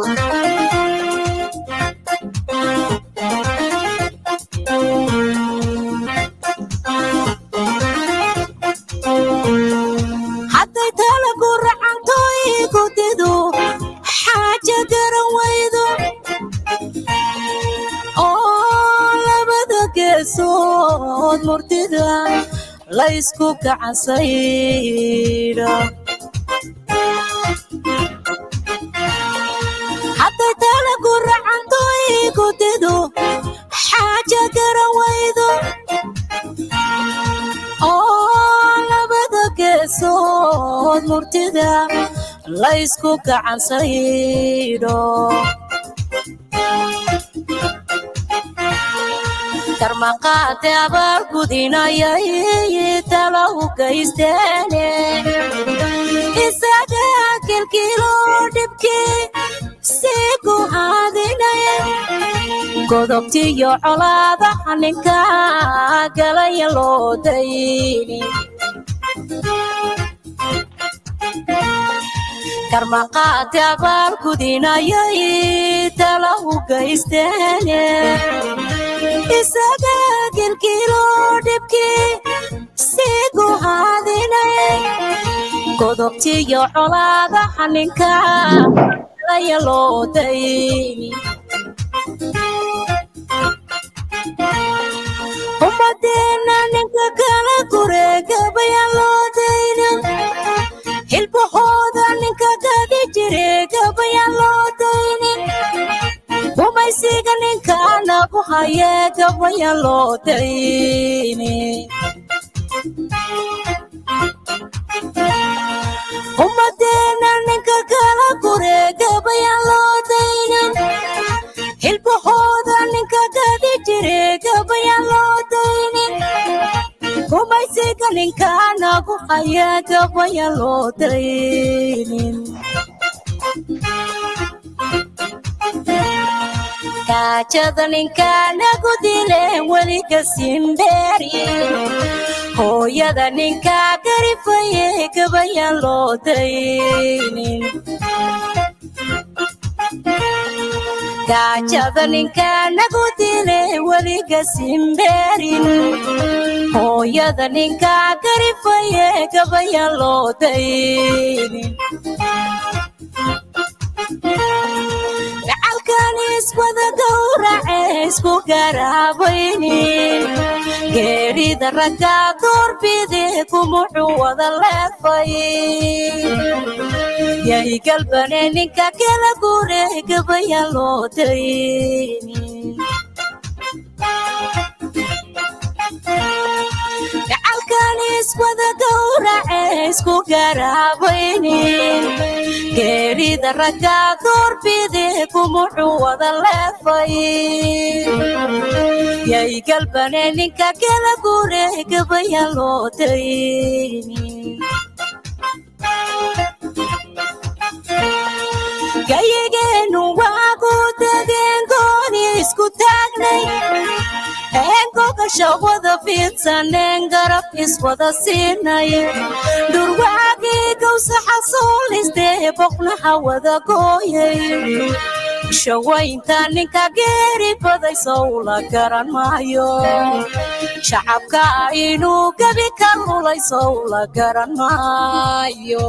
hadday talagu racanto igu didu xaaja garan waydo oo labada geesood murtida laysku gacansaydha hadday talagu racanto igu didu xaaja garan waydo oo labada geesood murtida laysku gacansaydho karmaqaate abaal gudinayay tala u gaysteene isaga kilkilo dhibkii sii ku haadinaya godobtiyo colaadaha ninka galaya loo dayni karmaqaate abaal gudinayay tala u gaysteene isaga kilkilo dhibkii sii ku haadinaya godobtiyo colaadaha ninka galaya loo dayni ummadeena ninka kala gureegabayaan loo daynin hilbahooda ninka gadi jire gabayaan loo daynin gumaysiga ninka nagu haye gabayaan loo daynin ummadeena ninka kala gureegabayaan loo daynin hilbahooda ninka gadi jire gabayaan loo daynin gumaysiga ninka nagu haya gabayaan loo daynin gaajada ninka nagu dile weliga simbeeri hooyada ninka garifaye gabayaan loo daynin gaajada ninka nagu dile weliga simbeerin hooyada ninka garifaye gabayaan loo daynin gacalkan iswada gowrace isku garaabaynin geerida ragga doorbide kumuxuu wada leefay yay galbane ninka kala gure gabayaan loo daynin gacalkan iswada gowrace isku garaabaynin geerida ragga doorbide kumuxuu wada leefay yay galbane ninka kala gure gabayaan loo daynin gayigeenu waagu dageen gooni isku taagnay eengogasha wada fiidsaneen garab iswada siinay dhurwaagii gawsaxa soolistee boqnaha wada gooyay shawaynta ninka geeri baday sow la garan maayo shacabka inuu gebi ka lulay sow la garan maayo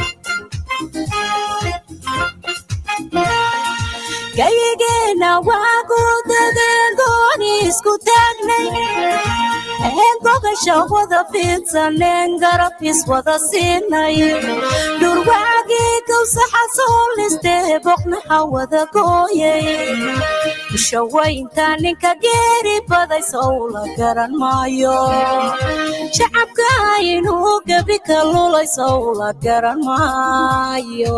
gayigeena waagu dageen gooni isku taagnay eengogasha wada fiidsaneen garab iswada siinay dhurwaagii gawsaxa soolistee boqnaha wada gooyay shawaynta ninka geeri baday sow la garan maayo shacabka inuu gebi ka lulay sow la garan maayo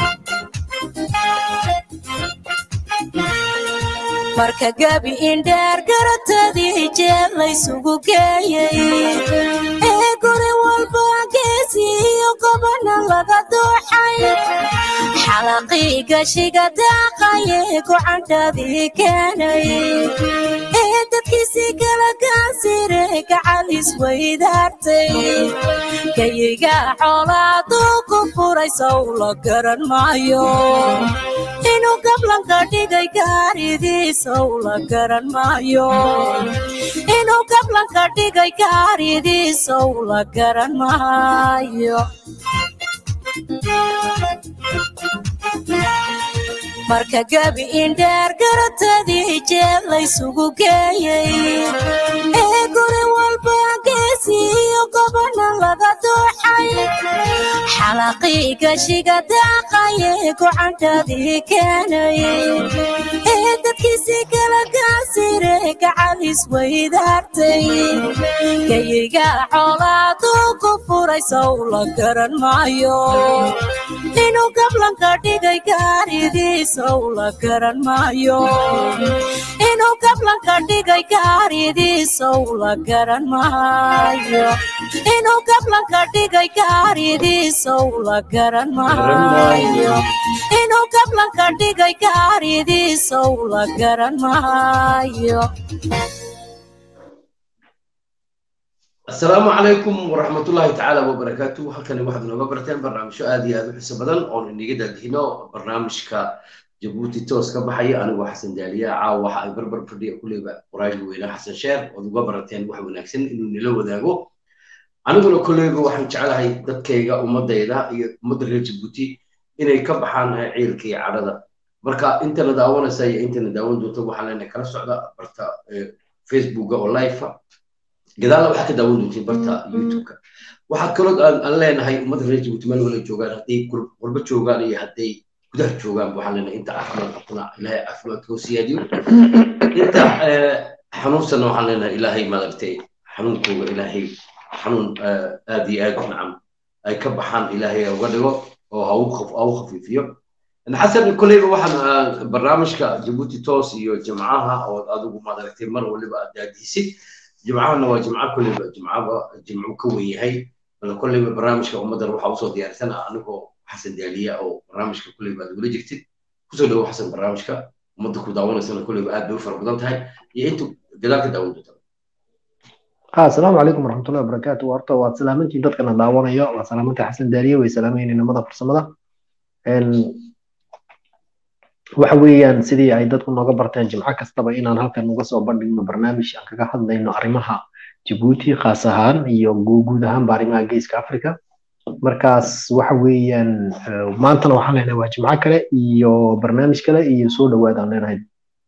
marka gebi indheer garatadii jeel laysugu geeyey ee guri walba geesiyo gobana laga dooxay xalaqii gashiga daaqaye gocandhadii keenay ee ee dadkiisii kala gaasire gacal isweydaartay gayiga xoolaaduu ku furay sow la garan maayo inuu gablanka dhigay gaaridiisow la garan maayo inuu gablanka dhigay gaaridiisow la garan maayo marka gebi indheer garatadii jeel laysugu geeyey ee guri walba geesiiyo gobana laga dooxay xalaqii gashiga daaqaye gocantadii keenay ee dadkiisii kala gaasire gacal isweydaartay gayiga xoolaaduu ku furay sow la garan maayo inuu gablanka dhigay gaaridiisow la garan maayo inuu gablanka dhigay gaaridiisow la garan maayo inuu gablanka dhigay gaaridiisow la garan maayo inuu gablanka dhigay gaaridiisow la garan maayo asalaamu calaykum waraxmatullaahi tacaala wabarakaatu halkani waxaad inooga barteen barnaamijyo aad iyo aad u xiiso badan oon iniga daadihino barnaamijka jabuuti toos ka baxaya anigoo xasan daaliya caawa waxa ay barbar fadhiya kuleyba qoraaga weynaa xasan sheer ood uga barateen wax wanaagsan inuu nila wadaago aniguna koleyba waxaan jeclahay dadkayga ummadayda iyo ummadda reer jabuuti inay ka baxaan ciilka iyo cadhada marka intana daawanaysa iyo intana daawan doonta waxaa leenahay kala socda barta facebooka oo live gadaalna waxaa ka daawan doontiin barta youtubeka waxaa kaloo aan leenahay ummadda reer jabuuti meel wala joogaan hadday qurbo joogaan iyo hadday gudaha joogaan waxaan leenahay inta caafimaad qabtana ilaahay caafimaadka u siyaadiyo inta xanuunsanna waxaan leenahay ilaahay maaragtay xanuunkooga ilaahay xanuun aad iyo aad nacam ay ka baxaan ilaahay uga dhigo oo ha u khafiifiyo xasan koleyba waxaan barnaamijka jabuuti toos iyo jimcaha oo adigu maaragtay mar waliba aad daadiisid jimcahana waa jimco koleyba jimcaba jimcu ka wen yahay bal koleyba barnaamijka ummaddan waxaa usoo diyaarsan anigoo xasan daaliya oo barnaamijka koleyba aad ugula jirtid kusoo dhawo xasan barnaamijka ummadda ku daawanaysana koleyba aad bay u fara badan tahay iyo intu gadaal ka daawan doonta asalaamu calaykum waraxmatullahi wabarakaatu horta waad salaamantiin dadkana daawanayo waa salaamanta xasan daaliya way salaamayeen inamada farsamada waxa weeyaan sidii ay dadku nooga barteen jimco kastaba inaan halkan uga soo bandhigno barnaamij aan kaga hadlayno arrimaha jabuuti khaas ahaan iyo guud ahaanba arrimaha geeska africa markaas waxa weeyaan maantana waxaan leenahay waa jimco kale iyo barnaamij kale iyo soo dhawaad aan leenahay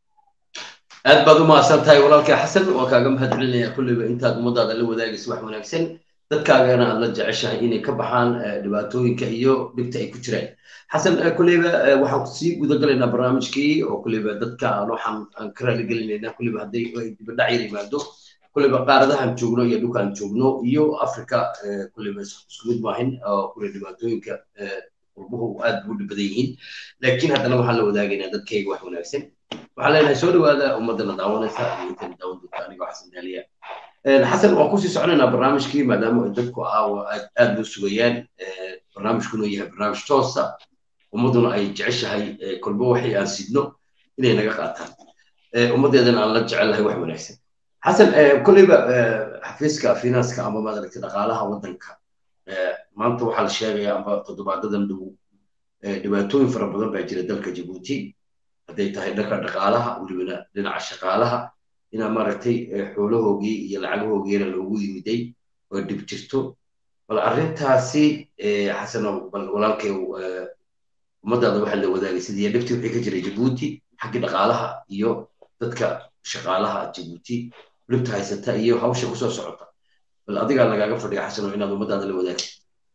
aad baad u mahadsan tahay walaalkay xasan waan kaaga mahad celinaya kulleyba intaad ummadaada la wadaagaysa wax wanaagsan dadkaagana aad la jeceshahay inay ka baxaan dhibaatooyinka iyo dhibta ay ku jiraan xasan kulleyba waxaan sii gudagalaynaa barnaamijkii oo kulleyba dadka aan waxaan aan ka raaligelinaynaa kulleyba hadday dibadhac yar yimaado kulleyba qaaradahan joogno iyo dhulkaan joogno iyo africa kulleyba isku mid maahin oo kulle dhibaatooyinka qurbuhu aad buu dhibadan yihiin laakiin haddana waxaan la wadaagaynaa dadkayga wax wanaagsan waxaan leenahay soo dhawaada ummaddana daawanaysa iyo intana daawan doonta anigoo xasan daaliya xasan waan kusii soconaynaa barnaamijkii maadaama ay dadku aawa aad loo sugayaan barnaamijkuna yahay barnaamij toosa ummadduna ay jeceshahay kolba waxay aan sidno inay naga qaataan ummaddeedana aan la jecelahay wax wanaagsan xasan kolleyba xafiiska finanska ama maaragtay dhaqaalaha waddanka maanta waxaa la sheegayaa amba toddobaadadan dhow dhibaatooyin fara badan baa jira dalka jabuuti hadday tahay dhanka dhaqaalaha welibana dhinaca shaqaalaha inaa maaragtay xoolahoogii iyo lacagahoogiina loogu yimiday oo dhib jirto bal arrintaasi xasanow bal walaalkay ummadaada waxaa la wadaagay sidii dhibtii wixii ka jiray jabuuti xaggii dhaqaalaha iyo dadka shaqaalaha jabuuti dhibta haysata iyo hawsha kusoo socota bal adigaa lagaaga fadhiya xasanow inaad ummadaada la wadaagay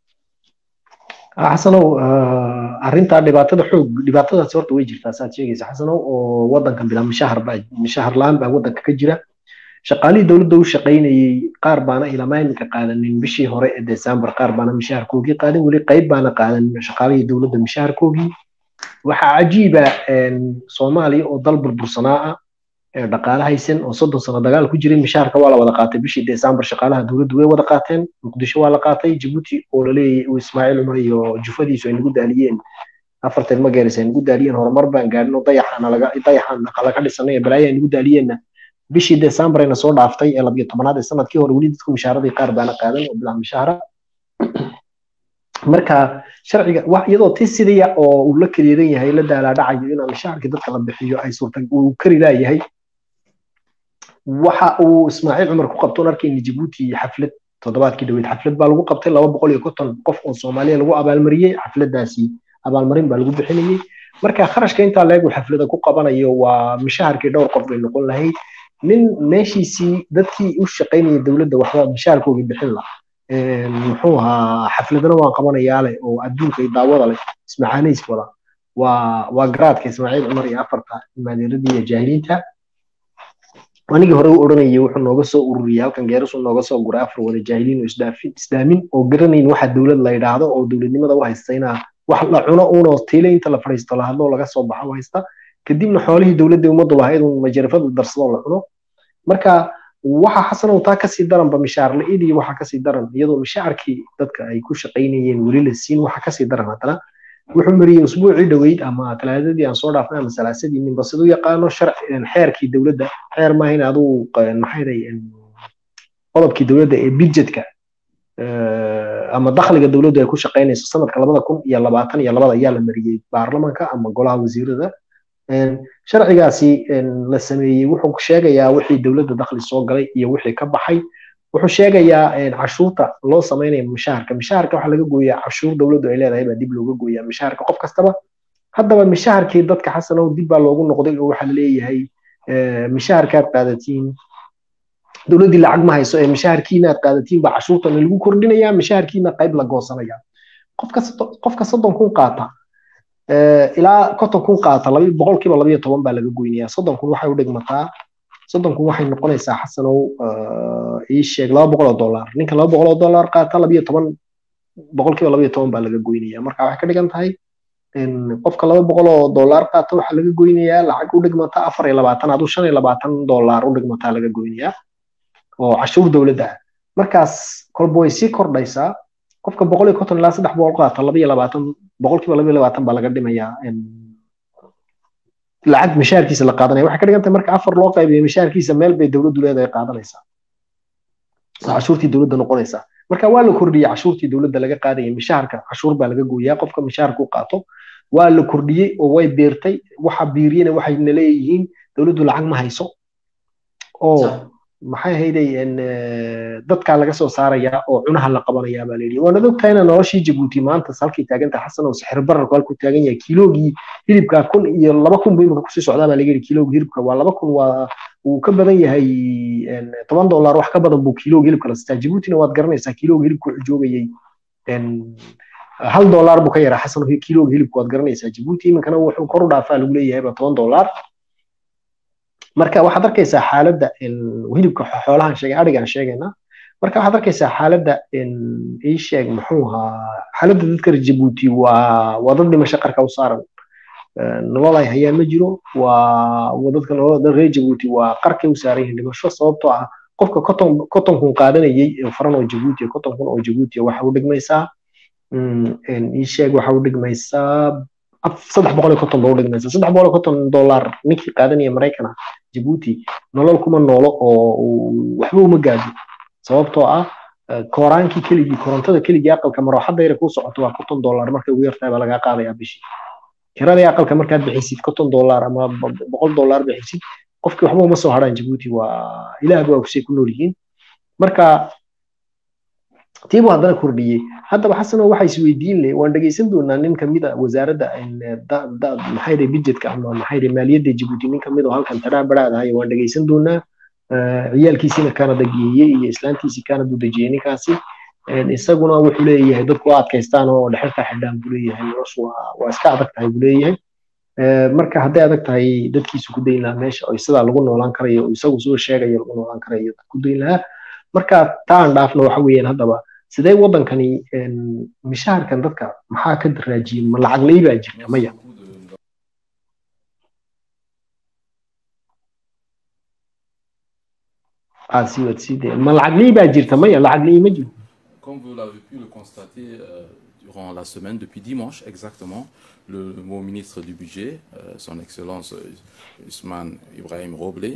xasanow arrintaa dhibaatada xoog dhibaatadaasi horta way jirtaa saad sheegaysa xasanow oo waddankan bilaa mishahar baa mishahar la-aan baa waddanka ka jira shaqaalihii dowladda u shaqaynayey qaar baana ilama iminka qaadanin bishii hore ee december qaar baana mishaharkoogii qaadan weli qayb baana qaadanin shaqaalihii dowladda mishaharkoogii waxaa cajiiba soomaaliya oo dal burbursanaa ah dhaqaale haysan oo soddon sano dagaal ku jiray mishaharka waa la wada qaatay bishii december shaqaalaha dowladdu way wada qaateen muqdisho waa la qaatay jabuuti oo laleeyahay uu ismaaciil cumar iyo jufadiisu ay nagu daaliyeen afartan mageeris ay nagu daaliyeen horumar baan gaadhin oo dayaxaana laga dayaxaan laga dhisanay balaayo ay nagu daaliyeenna bishii decemberayna soo dhaaftay ee labiyo tobanaad ee sanadkii hore weli dadku mishaaradii qaar baana qaadan oo bilaa mishaara marka sharciga iyadoo ti sidaya oo uu la keliyadan yahay la daalaadhacayo inaa mishaarkii dadka la bixiyo ay suurta uu kari laayahay waxa uu ismaaciil cumar ku qabtoon arkayna jabuuti xaflad toddobaadkii dhaweyd xaflad baa lagu qabtay laba boqol iyo konton qof oo soomaaliya lagu abaalmariyey xafladaasi abaalmarin baa lagu bixinayey marka kharashka intaa leegu xaflada ku qabanayo waa mishaharkii dhowr qof bay noqon lahayd nin meeshiisii dadkii u shaqaynayay dowladda waxba mishaharkoogii bixin la muxuu ahaa xafladana waan qabanayaa leh oo adduunka iyo daawada leh ismacaanays wada waa waa garaadka ismaaciil cumar iyo afarta maadeeradii iyo jaahiliinta anigii hore u odhanayay wuxuu nooga soo ururiyay halkan geerasuu nooga soo guray afar wada jaahiliin oo islaamin oo garanayn waxa dowlad la yidhaahdo oo dowladnimada u haysta inaa wax la cuno uunoo tiile inta la fadhiisto la hadloo laga soo baxo u haysta kadibna xoolihii dowladda ummaddu lahayd uun majarafada darsadoo la cuno marka waxa xasanow taa kasii daranba mishaar la-idii waxa kasii daran iyadoo mishaarkii dadka ay ku shaqaynayeen weli la siin waxa kasii daran haddana wuxuu mariyey usbuucii dhoweyd ama talaadadii aan soo dhaafnay ama salaasadii ninba siduu yaqaano xeerkii dowladda xeer maahayn aduu maxayday qodobkii dowladda ee budgetka ama dakhliga dowladdu ay ku shaqaynayso sanadka labada kun iyo labaatan iyo labada ayaa la mariyey baarlamanka ama golaha wasiirada sharcigaasi la sameeyey wuxuu sheegayaa wixii dowladda dakhli soo galay iyo wixii ka baxay wuxuu sheegayaa cashuurta loo samaynayo mishaharka mishaharka waxaa laga gooyaa cashuur dowladdu ay leedahay baa dib looga gooyaa mishaharka qof kastaba haddaba mishaharkii dadka xasanow dib baa loogu noqday oo waxaa laleeyahay mishaharkaad qaadatiin dowladdii lacag ma hayso ee mishaharkiina aad qaadatiin baa cashuurtana lagu kordhinayaa mishaharkiina qayb la goosanaya qofka soddon kun qaata ilaa konton kun qaata boqolkiiba labayo toban baa laga goynayaa soddon kun waxay u dhigmataa soddon kun waxay noqonaysaa xasanow ii sheeg laba boqol oo dollar ninka laba boqol oo dollar qaata labayo toban boqolkiiba labayo toban baa laga goynaya marka waxay ka dhigan tahay qofka laba boqol oo dollar qaata waxaa laga goynayaa lacag u dhigmata afar iyo labaatan aduu shan iyo labaatan dollar u dhigmataa laga goynayaa oo cashuur dowladda ah markaas kolba way sii kordhaysaa qofka boqol iyo konton ilaa saddex boqol qaata laba iyo labaatan boqolkiiba laba iyo labaatan baa laga dhimayaa lacag mishaarkiisa la qaadanaya waxay ka dhigan tahay marka afar loo qaybiyo mishaarkiisa meel bay dowladdu leedahay qaadanaysaa cashuurtii dowladda noqonaysaa marka waa la kordhiyey cashuurtii dowladda laga qaadaya mishaharka cashuur baa laga gooyaa qofka mishaharka u qaato waa la kordhiyey oo way beertay waxa biiriyena waxayna leeyihiin dowladdu lacag ma hayso oo maxay ahayday dadkaa laga soo saarayaa oo cunaha la qabanayaa baa layidhi waanad ogtahayna noloshii jabuuti maanta halkay taagantahay xasan oo sixir bararku halkuu taagan yahay kiloogii hilibka kun iyo laba kun buu imika kusii socdaa baa laga yidhi kiloogii hilibka waa laba kun waa uu ka badan yahay toban dollar wax ka badan buu kiloogii hilibka la sitaa jabuutina waad garanaysaa kiloogii hilibka wuxuu joogayay hal dollar buu ka yaraa xasan kiloogii hilibka waad garanaysaa jabuuti iminkana wuxuu kor u dhaafaa lagu leeyahayba toban dollar marka waxaad arkaysaa xaaladda hilibka xoolahan sheegay adhigaan sheegaynaa marka waxaad arkaysaa xaaladda ii sheeg muxuu ahaa xaaladda dadka reer jabuuti waa waa dad dhimasho qarka u saaran nolol ay hayaan ma jiro waa dadka nolol reer jabuuti waa qarkay u saaran yihiin dhimasho sababtoo ah qofka koton koton kun qaadanayay faran oo jabuuti koton kun oo jabuuti waxa u dhigmaysaa ii sheeg waxa u dhigmaysaa saddex boqol iyo konton ba u dhigmaysa saddex boqol iyo konton dollar ninkii qaadanaya maraykana jabuuti nolol kuma noolo oo waxba uma gaado sababtoo ah kooraankii keligii korontada keligii aqalka marooxadda yare kuu socoto waa konton dollar markay ugu yartahay baa lagaa qaadayaa bishii kiradii aqalka markaad bixisid konton dollar ama boqol dollar bixisid qofkii waxba uma soo haraan jabuuti waa ilaah baa kusay ku nool yihiin marka tiibuu haddana kordhiyey haddaba xasano waxa isweydiin leh waan dhegeysan doonaa nin kamid a wasaaradda maxayde budgetka ama maxayde maaliyadda jabuuti nin kamid oo halkan taraa baraadahay waan dhegeysan doonaa ciyaalkiisina kanada geeyey iyo islaantiisii kanada u dejiyey ninkaasi isaguna wuxuu leeyahay dadku waa adkaystaan oo dhexirka xidhaan buu leeyahay noloshu waa iska adag tahay buu leeyahay marka hadday adag tahay dadkiisu ku dayn lahaa meesha oo sidaa lagu noolaan karayo isagu soo sheegayo lagu noolaan karayo ku dayn lahaa marka taan dhaafna waxa weeyaan haddaba sidee waddankani mishaharkan dadka maxaa ka daraajiyey ma lacag lay baa jirta maya ah si wad si ma lacag lay baa jirta maya lacag lay ma jiro Comme vous l'avez pu le constater euh, durant la semaine, depuis dimanche exactement, le nouveau ministre du budget, euh, son Excellence Usman Ibrahim Roblé,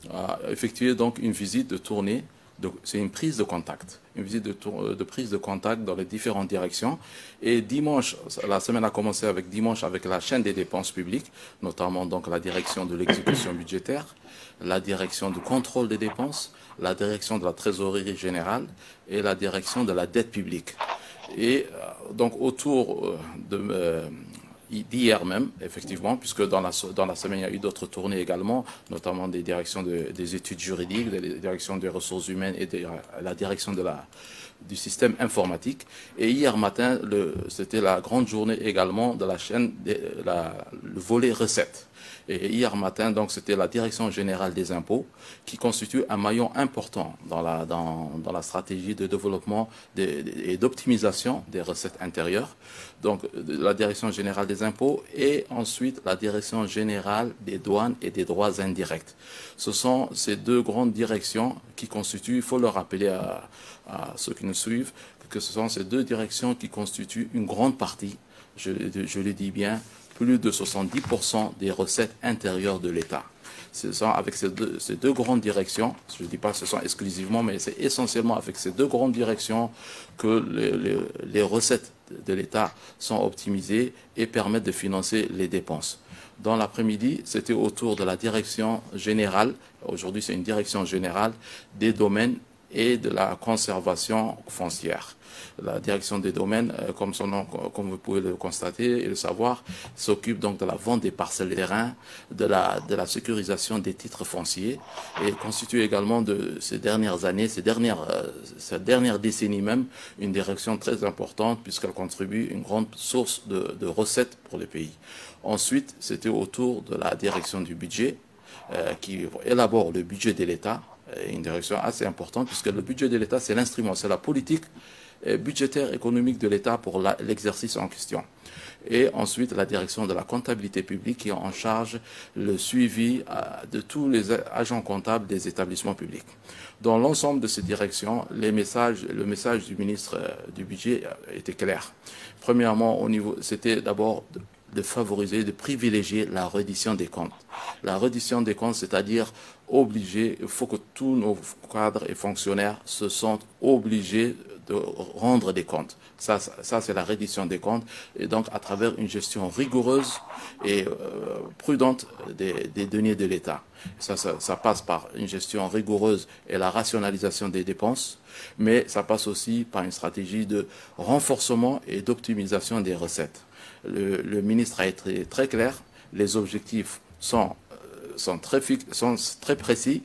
a effectué donc une visite de tournée. C'est une prise de contact, une visite de, tour- de prise de contact dans les différentes directions. Et dimanche, la semaine a commencé avec dimanche avec la chaîne des dépenses publiques, notamment donc la direction de l'exécution budgétaire, la direction du contrôle des dépenses, la direction de la trésorerie générale et la direction de la dette publique. Et euh, donc autour euh, de euh, d'hier même, effectivement, puisque dans la, dans la semaine, il y a eu d'autres tournées également, notamment des directions de- des études juridiques, des directions des ressources humaines et de la direction de la, du système informatique. Et hier matin, le- c'était la grande journée également de la chaîne, des- la- le volet recettes. Et hier matin, donc, c'était la Direction générale des impôts qui constitue un maillon important dans la, dans, dans la stratégie de développement des- des- et d'optimisation des recettes intérieures. Donc, de la Direction générale des impôts et ensuite la Direction générale des douanes et des droits indirects. Ce sont ces deux grandes directions qui constituent, il faut le rappeler à, à ceux qui nous suivent, que ce sont ces deux directions qui constituent une grande partie, je, je le dis bien, plus de 70% des recettes intérieures de l'État. Ce sont avec ces deux, ces deux grandes directions, je ne dis pas que ce sont exclusivement, mais c'est essentiellement avec ces deux grandes directions que les, les- les recettes de l'État sont optimisées et permettent de financer les dépenses. Dans l'après-midi, c'était autour de la direction générale, aujourd'hui c'est une direction générale des domaines et de la conservation foncière. La direction des domaines, euh, comme son nom, comme vous pouvez le constater et le savoir, s'occupe donc de la vente des parcelles terrains, de la, de la sécurisation des titres fonciers et constitue également de ces dernières années, ces dernières, euh, cette dernière décennie même, une direction très importante puisqu'elle contribue une grande source de, de recettes pour le pays. Ensuite, c'était autour de la direction du budget euh, qui élabore le budget de l'État, euh, une direction assez importante puisque le budget de l'État, c'est l'instrument, c'est la politique euh, budgétaire économique de l'État pour la- l'exercice en question. Et ensuite, la direction de la comptabilité publique qui est en charge le suivi euh, de tous les a- agents comptables des établissements publics. Dans l'ensemble de ces directions, les messages, le message du ministre euh, du budget euh, était clair. Premièrement, au niveau, c'était d'abord de, de favoriser, de privilégier la reddition des comptes. La reddition des comptes, c'est-à-dire obliger, il faut que tous nos cadres et fonctionnaires se sentent obligés de rendre des comptes. Ça, ça, ça, c'est la reddition des comptes. Et donc, à travers une gestion rigoureuse et euh, prudente des, des deniers de l'État. Ça, ça, ça passe par une gestion rigoureuse et la rationalisation des dépenses, mais ça passe aussi par une stratégie de renforcement et d'optimisation des recettes. Le, le ministre a été très clair. Les objectifs sont, euh, sont, très, fix- sont très précis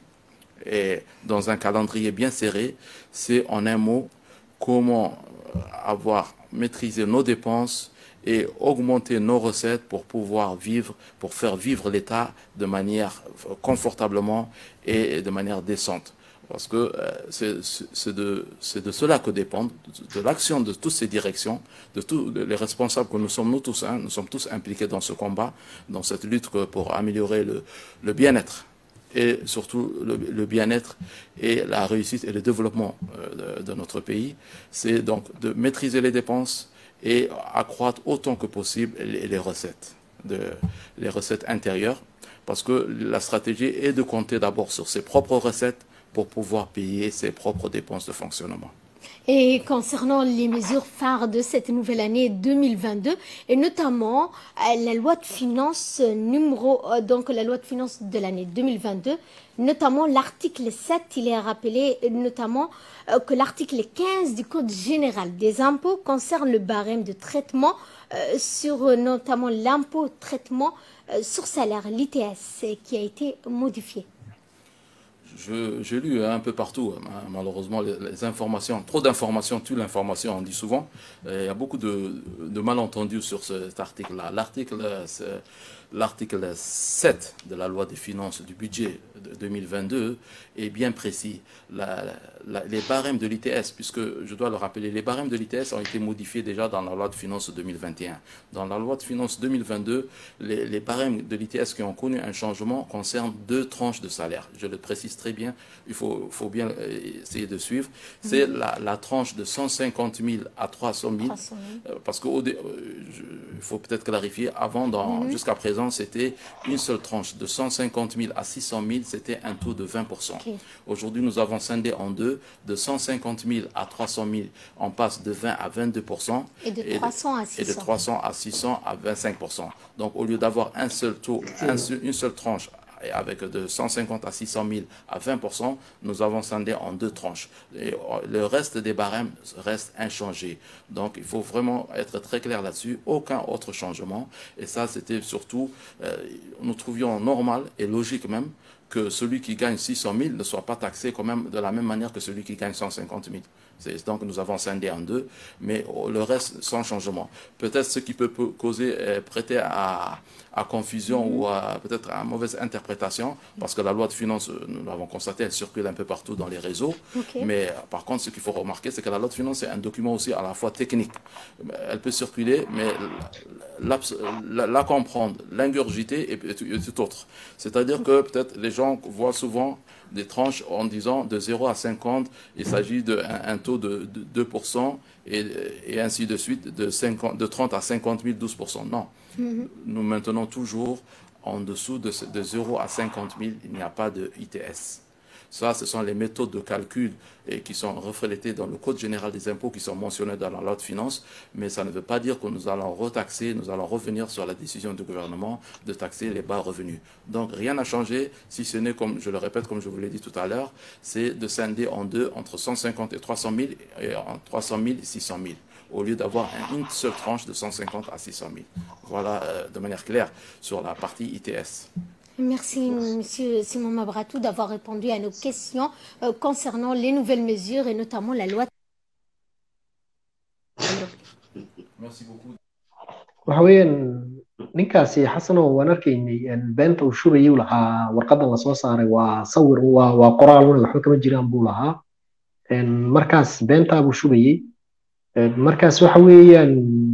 et dans un calendrier bien serré. C'est en un mot comment euh, avoir maîtrisé nos dépenses et augmenter nos recettes pour pouvoir vivre, pour faire vivre l'État de manière euh, confortablement et de manière décente. Parce que euh, c'est c'est de, c'est de cela que dépend, de, de l'action de toutes ces directions, de tous les responsables que nous sommes, nous tous, hein, nous sommes tous impliqués dans ce combat, dans cette lutte que- pour améliorer le, le bien-être et surtout le, le bien-être et la réussite et le développement euh, de, de notre pays. C'est donc de maîtriser les dépenses et accroître autant que possible les, les recettes, de, les recettes intérieures, parce que la stratégie est de compter d'abord sur ses propres recettes pour pouvoir payer ses propres dépenses de fonctionnement. Et concernant les mesures phares de cette nouvelle année 2022, et notamment euh, la loi de finances numéro, euh, donc la loi de finances de l'année 2022, notamment l'article 7, il est rappelé euh, notamment euh, que l'article 15 du Code général des impôts concerne le barème de traitement euh, sur euh, notamment l'impôt traitement euh, sur salaire, l'ITS, euh, qui a été modifié. Je- J'ai lu un peu partout, hein, malheureusement, les, les informations, trop d'informations tue l'information, on dit souvent. Et il y a beaucoup de, de malentendus sur cet article-là. L'article, euh, c'est- l'article 7 de la loi des finances du budget de 2022 est bien précis. La- la- les barèmes de l'ITS, puisque je dois le rappeler, les barèmes de l'ITS ont été modifiés déjà dans la loi de finances 2021. Dans la loi de finances 2022, les, les barèmes de l'ITS qui ont connu un changement concernent deux tranches de salaire. Je le précise très bien, il faut, faut bien euh, essayer de suivre. C'est la, la tranche de 150 000 à 300 000. 300 000. Euh, Parce qu'il faut peut-être clarifier, avant, dans- jusqu'à présent, c'était une seule tranche de 150 000 à 600 000, c'était c'était un taux de 20%. Ok. Aujourd'hui, nous avons scindé en deux, de 150 000 à 300 000, on passe de 20 à 22%. Et de 300 à Et de 600. 300 à 600 à 25%. Donc, au lieu d'avoir un seul taux, un seul- une seule tranche, et avec de 150 à 600 000 à 20%, nous avons scindé en deux tranches. Et euh, le reste des barèmes reste inchangé. Donc, il faut vraiment être très clair là-dessus. Aucun autre changement. Et ça, c'était surtout, euh, nous trouvions normal et logique même que celui qui gagne 600 000 ne soit pas taxé quand même de la même manière que celui qui gagne 150 000. C'est- Donc nous avons scindé en deux, mais oh, le reste sans changement. Peut-être ce qui peut peut causer, euh, prêter à, à confusion ou à peut-être à mauvaise interprétation, parce que la loi de finances, euh, nous l'avons constaté, elle circule un peu partout dans les réseaux. Ok. Mais euh, par contre, ce qu'il faut remarquer, c'est que la loi de finances est un document aussi à la fois technique. Elle peut circuler, mais l'abs- la, la comprendre, l'ingurgiter est, est- est tout autre. C'est-à-dire que peut-être les gens voient souvent des tranches en disant de 0 à 50, il s'agit d'un un taux de, de 2% et, et ainsi de suite, de, 50, de 30 à 50 000, 12%. Non. Nous maintenons toujours en dessous de, ce- de 0 à 50 000, il n'y a pas de ITS. Ça, ce sont les méthodes de calcul et qui sont reflétées dans le Code général des impôts qui sont mentionnées dans la loi de finances, mais ça ne veut pas dire que nous allons retaxer, nous allons revenir sur la décision du gouvernement de taxer les bas revenus. Donc rien n'a changé, si ce n'est, comme je le répète, comme je vous l'ai dit tout à l'heure, c'est de scinder en deux entre 150 et 300 000 et en 300 000 et 600 000 au lieu d'avoir un- une seule tranche de 150 à 600 000. Voilà euh, de manière claire sur la partie ITS. Merci, Monsieur Simon Mabratou, d'avoir répondu à nos questions euh, concernant les nouvelles mesures et notamment la loi. Merci beaucoup. waxa weeyaan ninkaasi xasanow waan arkaynay een, beenta uu shubayay uu lahaa warqadan lasoo saaray waa sawir waa waa qoraal una waxba kama jiraan buu lahaa Een, markaas beentaa buu shubayay Een, markaas waxa weeyaan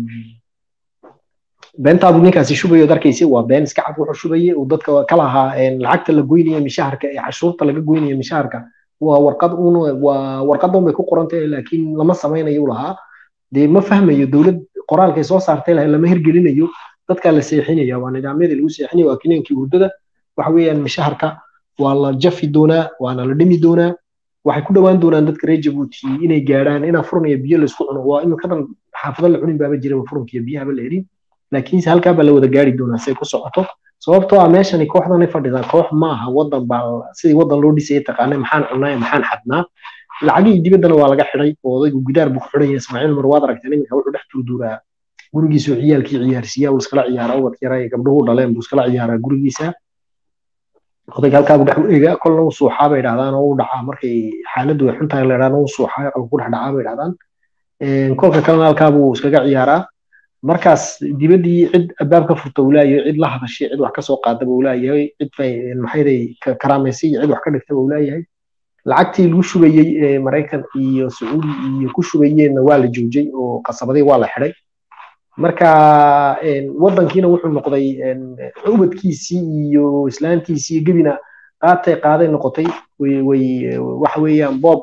beentaa buu ninkaasi shubayay ood arkaysay waa been iska cad wuxuu shubayay uu dadka ka lahaa een, lacagta la goynaya mishaharka ee cashuurta laga goynaya mishaharka waa warqad un waa warqad un bay ku qoran tahay laakiin lama samaynayo uu lahaa dee ma fahmayo dowlad qoraalkay soo saartay lahayd lama hirgelinayo dadkaa la seexinaya waa nidaamyadii lagu seexinaya waa kiniinkii hurdada waxa weeyaan mishaharka waa la jafi doonaa waana la dhimi doonaa waxay ku dhowaan doonaan dadka reer jabuuti inay gaadhaan inaa furun iyo biyo laysku cuno waa iminkadan xaafado la cunin baaba jiraba furunka iyo biyahaba la helin laakiinse halkaa baa la wada gaari doonaa say ku socoto sababtoo ah meeshani kooxdanay fadhidaa koox maaha wadan baa sidii wadan loo dhisayay taqaanay maxaan cunnaa maxaan xadnaa lacagihii dibaddana waa laga xidhay oo odaygu gudaar buu ku xidhan yahay ismaaciil mar waad aragteen iminka wuxuu dhex durduuraa gurigiisu ciyaalkii ciyaarsiiyaa uu iskala ciyaaraa ubad yara ee gabdhuhu dhaleen buu iskala ciyaaraa gurigiisa odayga halkaa buu dhex eega kolna uu suuxaa bay dhahdaan oo u dhacaa markay xaaladdu ay xun tahay la dhahdaan uu suuxaa oo ku dhex dhacaa bay dhahdaan kolka kalena halkaa buu iskaga ciyaaraa markaas dibaddii cid albaab ka furta uu leeyahay cid la hadashay cid wax ka soo qaadaba uu leeyahay cid maxayday karaamaysay iyo cid wax ka dhigtaba uu leeyahay lacagtii lagu shubayey ee maraykan iyo sacuudi iyo ku shubayeenna waa la joojay oo qasabadii waa la xidhay marka wadankiina wuxuu noqday ubadkiisii iyo islaantiisii gebina qaatay qaaday noqotay way waxa weeyaan boob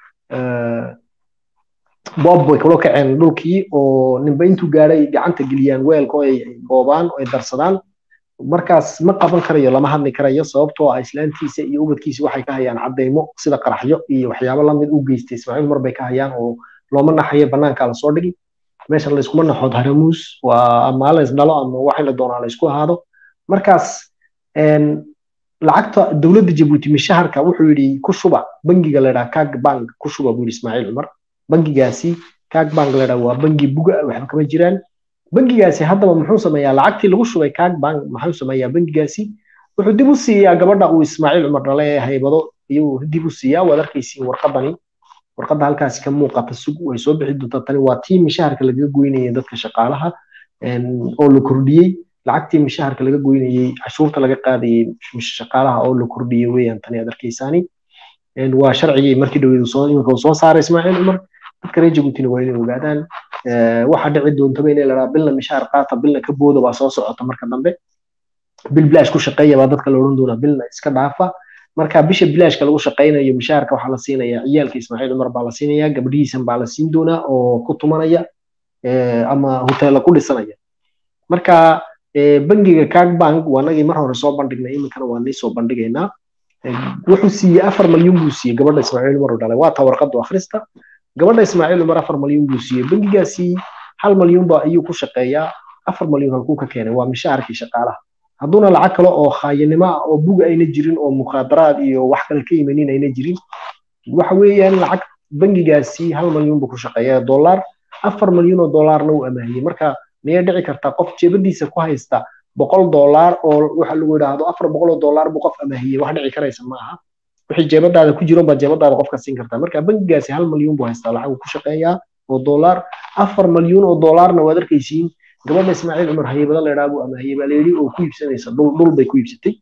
boob way kula kaceen dhulkii oo ninba intuu gaadhay gacanta geliyaan weelka oo ay boobaan oo ay darsadaan markaas ma qaban karayo lama hadli karayo sababtoo ah islaantiisa iyo ubadkiisa waxay ka hayaan cadeymo sida qaraxyo iyo waxyaabo lamid u geystay ismaaciil mar bay ka hayaan oo looma naxayo banaanka lasoo dhigi meesha layskuma naxood haramuus waa ama lays dhalo ama waxay la doonaa laysku ahaado markaas lacagta dowladda jabuuti mishaharka wuxuu yidhi ku shuba bangiga ladhaa kag bank ku shuba buu yidhi ismaaciil cumar bangigaasi kag bank ladhaa waa bangi buga waxba kama jiraan bangigaasi haddaba muxuu sameeyaa lacagtii lagu shubay kag bank muxuu sameeyaa bangigaasi wuxuu dib u siiyaa gabadha uu ismaaciil cumar dhale ee haybado iyuu dib u siiyaa waad arkaysiin warqadani warqadda halkaasi ka muuqata sug way soo bixi doontaa tani waa tii mishaharka lagaga goynayay dadka shaqaalaha oo la kordhiyey lacagtii mishaharka laga goynayey cashuurta laga qaadayey shaqaalaha oo la kordhiyey weeyaan tani aad arkaysaani waa sharcigii markii dhaweedu soo iminka soo saaray ismaaciil cumar dadka reer jabuutina waa inay ogaadaan waxa dhici doontaba inay ladhaa bilna mishaar qaata bilna ka booda baa soo socota marka dambe bil bilaash ku shaqeeya baa dadka la odhan doonaa bilna iska dhaafa marka bisha bilaashka lagu shaqaynayo mishaarka waxaa la siinaya ciyaalka ismaaciil cumar baa la siinaya gabdhihiisan baa la siin doonaa oo ku tumanaya ama hoteella ku dhisanaya marka bangiga kag bank waa nagii mar hore soo bandhignay iminkana waa nii soo bandhigaynaa wuxuu siiyey afar malyuun buu siiyey gabadha ismaaciil umar u dhalay waa taa warqadu akhrista gabadha ismaaciil umar afar malyuun buu siiyey bangigaasi hal malyuun ba ayuu ku shaqeeyaa afar malyuun halkuu ka keenay waa mishaarkii shaqaalaha hadduuna lacag kale oo khaayinimo ah oo buga ayna jirin oo mukhaadaraad iyo wax kale ka imanin ayna jirin waxa weeyaan lacag bangigaasi hal malyuun buu ku shaqeeyaa dollar afar malyuun oo dollarna uu amaahiyey marka miyay dhici kartaa qof jeebadiisa ku haysta boqol dollar oo waxa lagu yidhaahdo afar boqol oo dollar buu qof amaahiyey wax dhici karaysa ma aha wixii jeebadaada ku jiro baad jeebadaada qofka siin kartaa marka bangigaasi hal malyuun buu haystaa lacag ku shaqeeyaa oo dollar afar malyuun oo dollarna waad arkaysiin gabadha ismaaciil cumar haybada la idhaa buu amaahiyey baa layidhi oo ku iibsanaysa dhul dhul bay ku iibsatay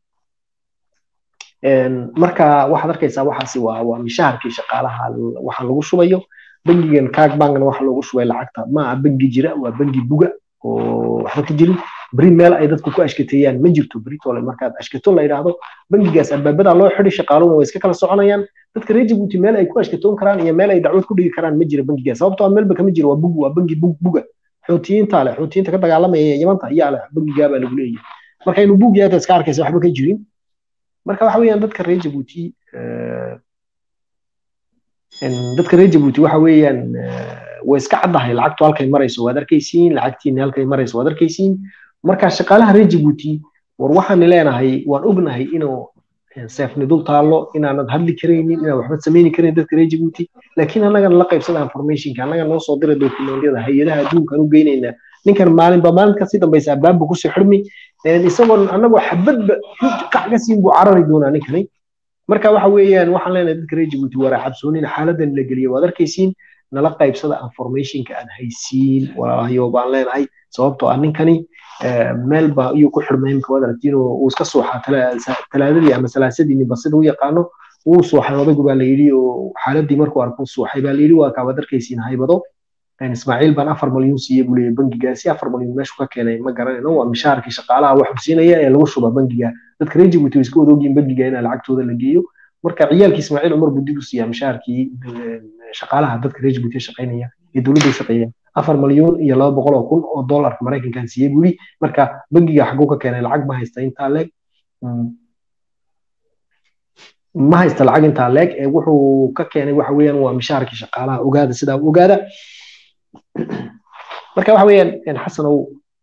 marka waxaad arkaysaa waxaasi waa waa mishaharkii shaqaalaha waxa lagu shubayo bangigan kaag bankna waxa loogu shubay lacagta ma aha bangi jira waa bangi buga oo waxba ka jirin beri meel ay dadku ku ashkateeyaan ma jirto beritole markaad ashkato la yidhaahdo bangigaas albaabadaa loo xidhi shaqaaluhuna way iska kala soconayaan dadka reer jabuuti meel ay ku ashkatoon karaan iyo meel ay dacwad ku dhigi karaan ma jira bangigaas sababtoo ah meelba kama jiro waa bug waa bangi bug buga xuutiyiinta leh xuutiyiinta ka dagaalamaya yamanta ayaa leh bangigaa baa lagu leeyahay marka inuu bug yahay iska arkaysa waxba ka jirin marka waxa weeyaan dadka reer jabuuti dadka reer jabuuti waxa weeyaan way iska caddahay lacagtu halkay marayso waad arkaysiin lacagtiina halkay marayso waad arkaysiin marka shaqaalaha reer jabuuti war waxaan leenahay waan ognahay inuu seefni dul taallo inaanad hadli karaynin inaan waxba samayni karayn dadka reer jabuuti laakiin annagana la qaybsada informationka annaga noo soo dira dokumentyada hay-adaha adduunkaan u geynaynaa ninkan maalinba maalinka si dambaysa albaabba kusoo xidhmi isagoon annagoo xabadba qac ka siin buu carari doonaa ninkani marka waxa weeyaan waxaan leenahay dadka reer jabuuti waraa cabsoonin xaaladan la geliya waad arkaysiin nala qaybsada informationka aad haysiin walaalahayo baan leenahay sababtoo ah ninkani meel ba ayuu ku xidhmay imka waad aragtiin uu iska suuxaa talaadadii ama salaasadii ninba sida u yaqaano wuu suuxay odaygu baa layidhi oo xaaladii markuu arkuu suuxay baa layidhi waa kaa waad arkaysiin haybado ismaaciil baan afar malyuun siiyey buu leeyahy bangigaasi afar malyuun meeshu ka keenay ma garanayno waa mishaarkii shaqaalaha wax siinaya ee lagu shuba bangiga dadka reer jabuuti way iska wadogyiin bangiga inaa lacagtooda la geeyo marka ciyaalkii ismaaciil cumar buu dib u siiyaa mishaarkii shaqaalaha dadka reer jabuuti shaqaynaya ee dowladda shaqeeya afar malyuun iyo laba boqol oo kun oo dollarka maraykankan siiyey buu marka bangiga xaguu ka keenay lacag ma haysta intaa leeg ma haysta lacag intaa leeg ee wuxuu ka keenay waxa weeyaan waa mishaarkii shaqaalaha ogaada sidaa ogaada marka waxa weeyaan xasanow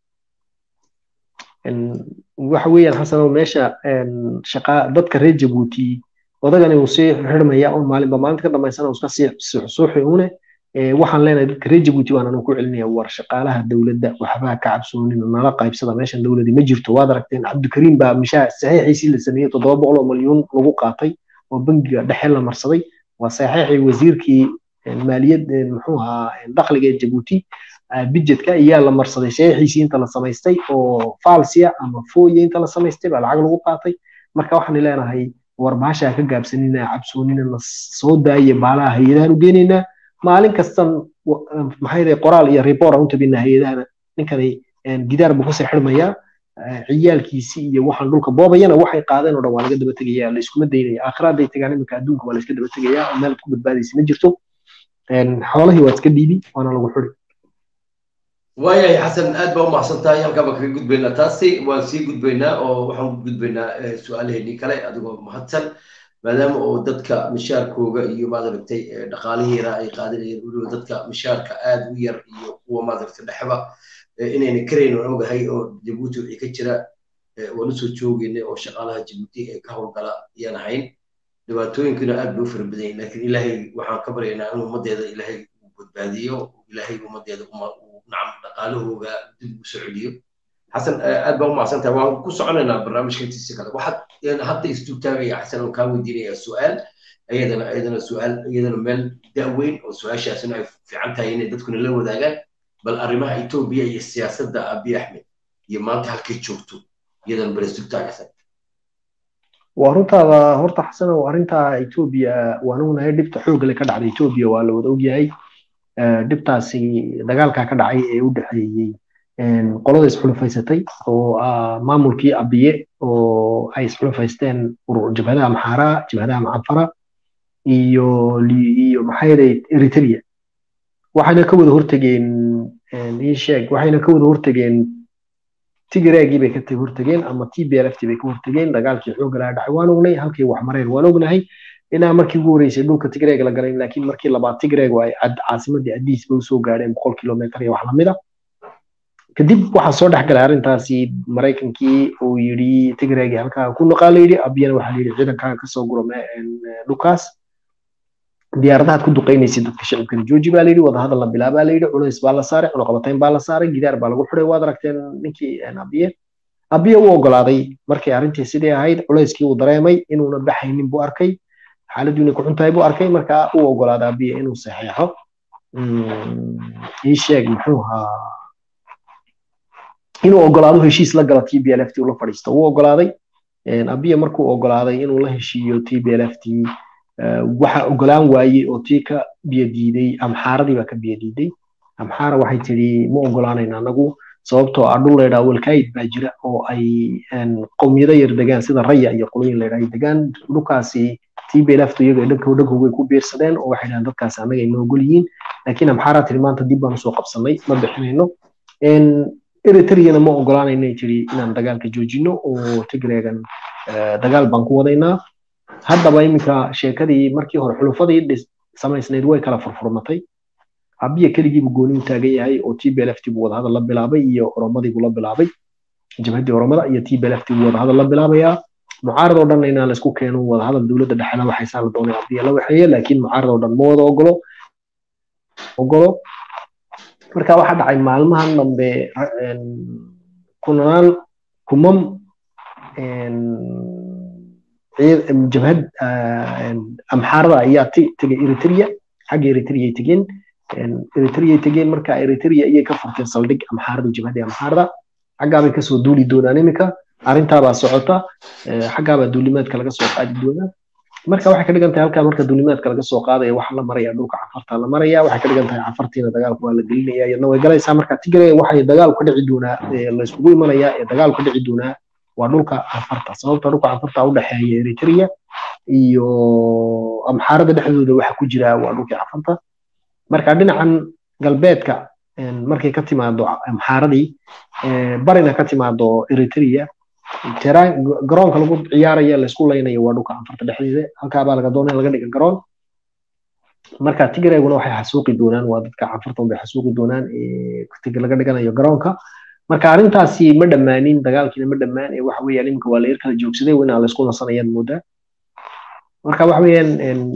waxa weeyaan xasanow meesha shaqa dadka reer jabuuti odagani uu sii xirmaya un maalinba maalinta ka dambaysana iska sii suuxi une waxaan leenahay dadka reer jabuuti waan anu ku celinaya war shaqaalaha dowladda waxbaa ka cabsoonin nala qaybsada meeshan dowladii ma jirto waad aragteen cabdikariim baa mishaa saxiixiisii la sameeyey toddoba boqol oo malyuun lagu qaatay oo bangiga dhexe la marsaday waa saxiixii wasiirkii maaliyad muxuu ahaa dakhliga ee jabuuti budgetka ayaa la marsaday saxiixiisii inta la samaystay oo falsia ama foye inta la samaystay baa lacag lagu qaatay marka waxaan leenahay war baashaa ka gaabsanina cabsoonina na soo daaya baalaha hay-adahan u geenaynaa maalin kastan maxay qoraal iyo report aan u tabinaa hay-adahana ninkani gidaar buu kusii xidhmayaa ciyaalkiisi iyo waxaan dhulka boobayana waxay qaadeen oo dhan waa laga daba tegaya la iskuma daynaya aakhiraaday tagaan iminka adduunka waa la iska daba tegaya oo meel ku badbaadaysa ma jirto xoolahii waa iska dhiibi waana lagu xuri waayahay xasan aad baa u mahadsan tahay halkaa baan kaga gudbaynaa taasi waan sii gudbaynaa oo waxaan ku gudbaynaa su-aalaheennii kale adigoo mahadsan maadaama oo dadka mishaarkooga iyo maadaragtay dhaqaalihiina ay qaadanayeen weliba dadka mishaarka aad u yar iyo kuwa maadaragtay dhexba inayna karayn waan ogahay oo jabuuti wixii ka jira waan usoo joogeynay oo shaqaalaha jabuuti ee ka howlgala ayaan ahayn dhibaatooyinkuna aad bay u fara badan yihin laakiin ilaahay waxaan ka baryaynaa in ummaddeeda ilaahay uu badbaadiyo ilaahay ummaddeeda nacam dhaqaalahooga dib ugu soo celiyo xasan aad baa u mahadsantahay waan ku soconaynaa barnaamijka intiisa kale waxaad hadda istuutaagaya xasan oo kaa weydiinaya su-aal iyadana iyadana su-aal iyadana meel da'weyn oo su-aashaasina ay fiican tahay inay dadkuna la wadaagaan bal arrimaha etoobiya iyo siyaasadda abiy axmed iyo maanta halkay joogto iyadana bal istuutaagaysan waa runtaada horta xasan oo arrinta etoobiya waan ognahay dhibta xoogale ka dhacda etoobiya waa la wada ogyahay dhibtaasi dagaalkaa ka dhacay ee u dhexeeyey qolada isxulufaysatay oo maamulkii abiye oo ay isxulufaysteen jabhadaha maxaara jabhadaha macanfara iyo iyo maxayday eritrea waxayna ka wada hortegeen ii sheeg waxayna ka wada hortegeen tigreegii bay ka hortageen ama t b l f bay ka hortageen dagaalkii xoogga lahaa dhacay waan ognay halkay wax mareen waan ognahay inaa markii ugu horeysay dhulka tigreeg la galay laakiin markii labaad tigreeg ay caasimadii adiis bay usoo gaadheen boqol kilomitr iyo wax lamid a kadib waxaa soo dhex galay arrintaasi maraykankii uu yidhi tigreegii halkaa ku noqaa la yidhi abiyana waxaa la yidhi ciidankaaga kasoo guro dhulkaas diyaaradahaad ku duqaynaysa dadka shacibkana jooji baa layidhi wadahadal la bilaabaa layidhi culays baa la saaray cunaqabatayn baa la saaray gidaar baa lagu xiday waad aragteen ninkii abiye abiye u ogolaaday markay arrintii sidii ahayd culayskii uu dareemay inuuna baxaynin buu arkay xaaladdu inay ku xuntahay buu arkay markaa u ogolaaday abiye inuu saxeexo ii sheeg muxuu ahaa inuu ogolaado heshiis la galo t b l f t ula fadhiisto uu ogolaaday abiye markuu ogolaaday inuu la heshiiyo t b l f t waxa ogolaan waayey oo tii ka biyadiiday amxaaradii baa ka biyadiiday amxaara waxay tidhi ma ogolaanayna anagu sababtoo ah dhul laydhaa walkaayid baa jira oo ay qowmiyado yar degaan sida raya iyo qoloyin laydhaa ay degaan dhulkaasi t b l f iyaga dhanka dhankooga ku biirsadeen oo waxay dhahaan dadkaasi annaga ay noogol yihiin laakiin amxaaraa tidhi maanta dib baan usoo qabsanay ma bixinayno eritreyana ma ogolaanayna tidhi inaan dagaalka joojino oo tigreegan dagaal baan ku wadaynaa haddaba iminka sheekadii markii hore xulufadii samaysnayd way kala furfurmatay abiya keligiibu gooni u taagan yahay oo t b l f t buu wadahadal la bilaabay iyo oromadii buu la bilaabay jabhaddii oromada iyo t b l f t buu wadahadal la bilaabayaa mucaarad oo dhan inaan laisku keeno wadahadal dowladda dhexena waxaysaa la doonay abiya la waxeeye laakiin mucaarad oo dhan ma wada ogolo ogolo marka waxaa dhacay maalmahan dambe kunaan kumam jabhad amxaarada ayaa tegay eritrea xagga eritrea ay tegeen eritrea ay tegeen marka eritrea ayay ka furteen saldhig amxaarada jabhadii amxaarada xaggaabay kasoo duuli doonaan iminka arrintaabaa socota xaggaabaa duulimaadka laga soo qaadi doonaa marka waxay ka dhigan tahay halkaa marka duulimaadka laga soo qaadaya waxa la maraya dhulka cafarta la maraya waxay ka dhigan tahay cafartiina dagaalku waa la gelinaya iyadna way galaysaa marka tigre waxay dagaal ka dhici doonaa layskugu imanayaa ee dagaal ka dhici doonaa waa dhulka cafarta sababta dhulka cafarta u dhexeeya eritrea iyo amxaarada dhexdooda waxa ku jira waa dhulkii cafarta marka dhinacan galbeedka markay ka timaado amxaaradii barina ka timaado eritrea garoonka lagu ciyaaraya laysku laynayo waa dhulka cafarta dhexdeeda halkaabaa laga doonaya laga dhiga garoon marka tigreeguna waxay xasuuqi doonaan waa dadka cafarta unbay xasuuqi doonaan laga dhiganayo garoonka marka arrintaasi ma dhammaanin dagaalkiina ma dhammaan ee waxa weeyaan iminka waa la yar kala joogsaday inaa laysku nasanayaan moodaa marka waxa weeyaan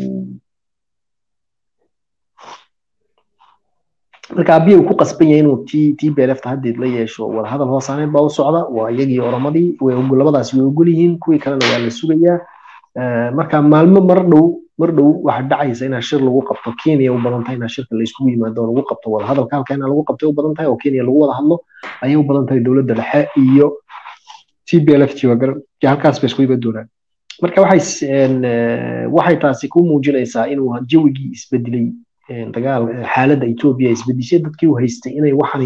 marka abiya uu ku qasban yahay inuu t t b l f haddeed la yeesho wadahadal hoosaaneed baa u socda waa iyagii oromadii way labadaasi way ogol yihiin kuwii kalena waa la sugayaa marka maalmo mar dhow mar dhow waxaa dhacaysa inaa shir lagu qabto kenya u badan tahay inaa shirka layskugu yimaado lagu qabto wadahadalka halka inaa lagu qabtay u badan tahay oo kenya lagu wada hadlo ayay u badan tahay dowladda dhexe iyo t b l f t halkaas bay isku iman doonaan marka waxay waxay taasi ku muujinaysaa inuu jawigii isbedelay dagaal xaaladda etoobiya isbedishay dadkii u haystay inay waxani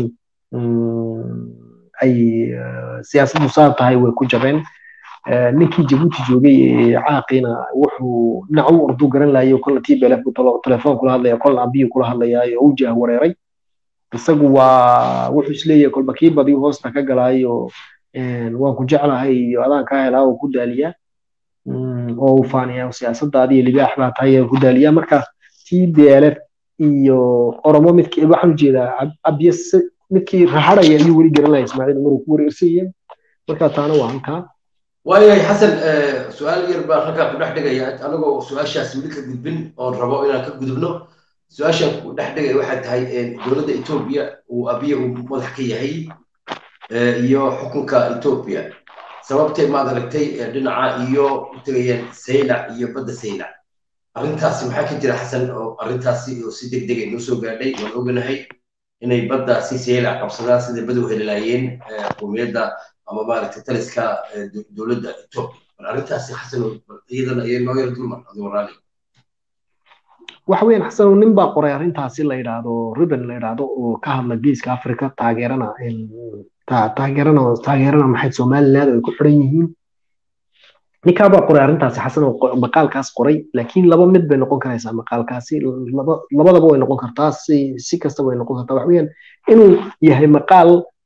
ay siyaasaddu saa tahay way ku jabeen ninkii jabuuti joogay ee caaqiina wuxuu dhinac u ordu garan lahayo kolna t b l f telefoon kula hadlaya kolna abiyu kula hadlayaayo oo u jah wareeray isagu waa wuxuu isleeyahay kolba kii badiyu hoosta ka galaayo waan ku jeclahay iyo adaan kaa helaa oo ku daaliyaa oo uu faaniyaa siyaasadaadi iyo libaax baa tahay ku daaliyaa marka t b l f iyo oromo midkii waxaan ujeedaa abiye midkii raxaraya ayuu weli garan lahaa ismaaciil maruu ku wareersayeen marka taana waa halkaa waayahay xasan su-aal yar baan halkaa ku dhex dhigaya anagoo su-aashaas weli ka gudbin oon rabo inaan ka gudubno su-aashaan ku dhex dhigaya waxay tahay dowladda etoobiya uu abiye uu madax ka yahay iyo xukunka etoobiya sababtay maad aragtay dhinaca iyo u tegayaan saylac iyo badda saylac arrintaasi maxaa ka jira xasan oo arrintaasi oo si deg deg ay noo soo gaadhay waan oganahay inay baddaasi saylac qabsadaan sida badow helilaayeen qowmiyadda ama maaragtay taliska dowladda etoobiya bal arrintaasi xasan iyadana ayay noo yar dulmar adigo raali waxa weeyaan xasan nin baa qoray arrintaasi la yidhaahdo ribbon la yidhaahdo oo ka hadla geeska africa taageerana taageerana taageerana maxay somaliland ay ku xiran yihiin ninkaa baa qoray arrintaasi xasan oo maqaalkaas qoray laakiin laba mid bay noqon karaysaa maqaalkaasi labadaba way noqon kartaa si si kastaba way noqon kartaa waxa weeyaan inuu yahay maqaal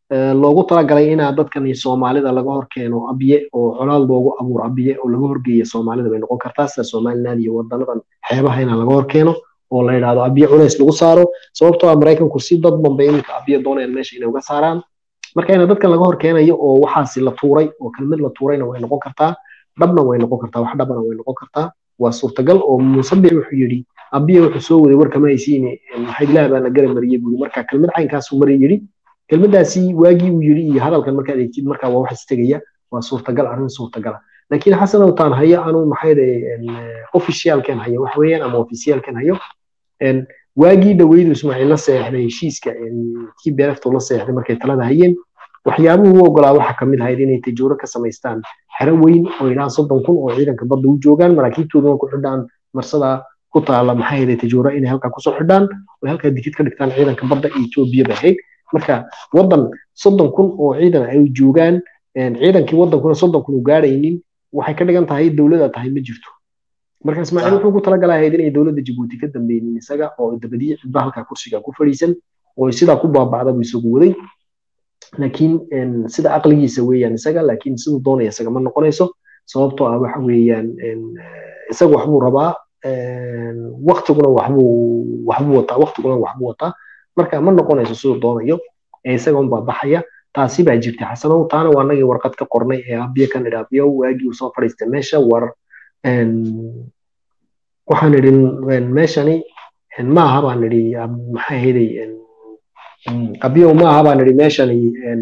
loogu talagalay inaa dadkan soomaalida laga hor keeno abiye oo colaad loogu abuuro abiye oo laga horgeeya soomaalida bay noqon kartaa sida somaliland iyo wadanadan xeebaha inaa laga hor keeno oo la yidhahdo abiye culays lagu saaro sababtoo ah maraykanku si dad banbay iminka abiye doonayaan meesha inay uga saaraan marka ina dadkan laga hor keenayo oo waxaasi la tuuray oo kelmad la tuurayna way noqon kartaa dhabna way noqon kartaa wax dhabana way noqon kartaa waa suurtagal oo musabic wuxuu yidhi abiye wuxuu soo waday warkama haysiine maxayd ilaah baa na gara mariyey buuri marka kelmad caynkaasuu mari yidhi kelmadaasi waagii uu yidhi iyo hadalkan markaad eegtid marka waa wax istegaya waa suurtagal arrin suurtagala laakiin xasan owtaan hayo anuu maxayde officialkan hayo wax weeyaan ama officialkan hayo waagii dhaweydu ismaaciil la seexday heshiiska kii beeraftu la seexday markay talada hayeen waxyaabuhu u ogolaa waxaa kamid ahayd inay tajooro ka samaystaan xero weyn oo ilaa soddon kun oo ciidanka badda u joogaan maraakiibtooduna ku xidhaan marsada ku taala maxaa yeelay tajooro inay halkaa kusoo xidhaan oo halkaa dikid ka dhigtaan ciidanka badda iyo etoobiya bay ahayd marka waddan soddon kun oo ciidan ay joogaan ciidankii waddankuna soddon kun u gaadhaynin waxay ka dhigan tahay dowlada tahay ma jirto marka ismaaciil wuxuu ku talagalahayd inay dowladda jabuuti ka dambeynin isaga oo dabadiye cidba halkaa kursiga ku fadhiisan oo sidaa ku baabacda buu isagu waday laakiin sida aqligiisa weeyaan isaga laakiin siduu doonaya isaga ma noqonayso sababtoo ah waxa weeyaan isaga waxbuu rabaa waktiguna waxbuu waxbuu wataa waktiguna waxbuu wataa marka ma noqonayso siduu doonayo ee isaga unbaa baxaya taasi baa jirta xasanow taana waa anagii warqad ka qornay ee abiye kan idhi abiyow waagii uu soo fadhiistay meesha war waxaan idhi meeshani ma aha baan idhi maxaa ahaydey abiyow ma aha baan idhi meeshani